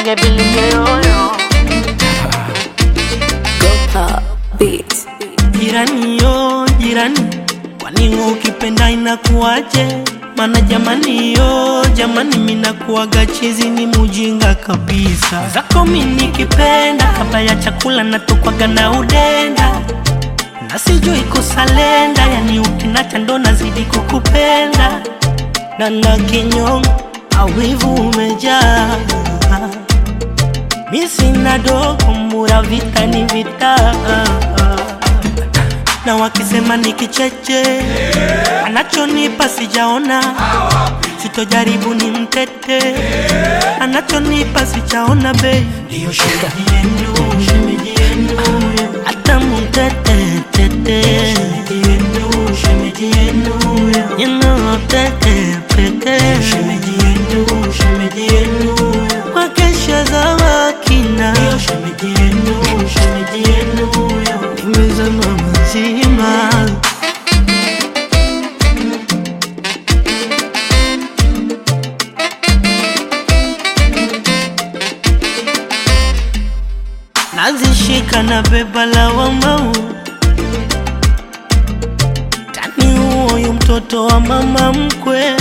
Reggae Billy Yoyo. Beats. Jirani yo jirani, kwani ukipenda inakuwaje? Mana jamani yo jamani, minakuwaga chizi ni mujinga kabisa. Zako mi nikipenda, kabla ya chakula natokwaga na udenda na sijui kusalenda, yani ukinacha ndo nazidi kukupenda na na kinyongo awivu umejaa mi sina dogo mura vita ni vita na wakisema ni kicheche anachonipa sijaona sitojaribu ni mtete anachonipa sijaona be ndiyo shemeji yenu shemeji yenu hata mtete tete shemeji yenu shemeji yenu you know tete pete shemeji yenu shemeji yenu wakesha za wakina ndiyo shemeji yenu shemeji yenu nimezama mazima nazishika na beba la wamau tani huoyu mtoto wa mama mkwe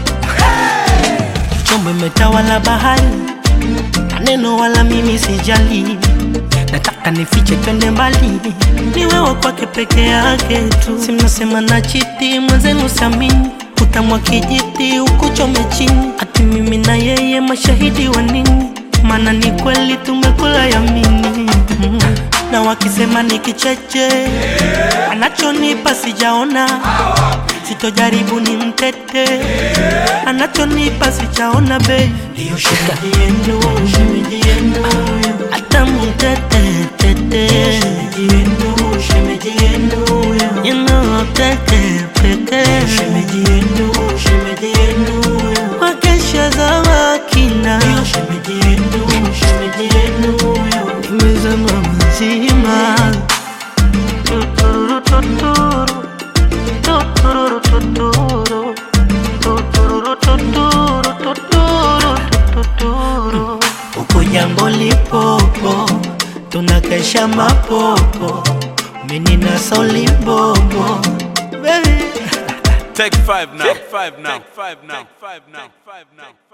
chombo imetawala bahari maneno wala mimi sijali nataka nifiche twende mbali ni wewe kwake peke yake tu simnasema na chiti mwenzenu samini utamwa kijiti ukuchome chini ati mimi na yeye mashahidi wa nini maana ni kweli tumekula yamini mm. na wakisema ni kicheche anachonipa sijaona sitojaribu ni mtete anachonipa sijaona be ndiyo shemeji yenu shemeji yenu hata mtete tete shemeji yenu shemeji yenu you know tete pete shemeji yenu shemeji yenu wakesha za wakina ndiyo shemeji yenu shemeji yenu nimezama mazima tuturu tuturu tuturu tuturu tuturu tuturu tuturu tuturu huko jambo lipopo tunakesha mapopo mimi na solibobo baby Take five now. Take five now. Take five now. Take five now. Take five now.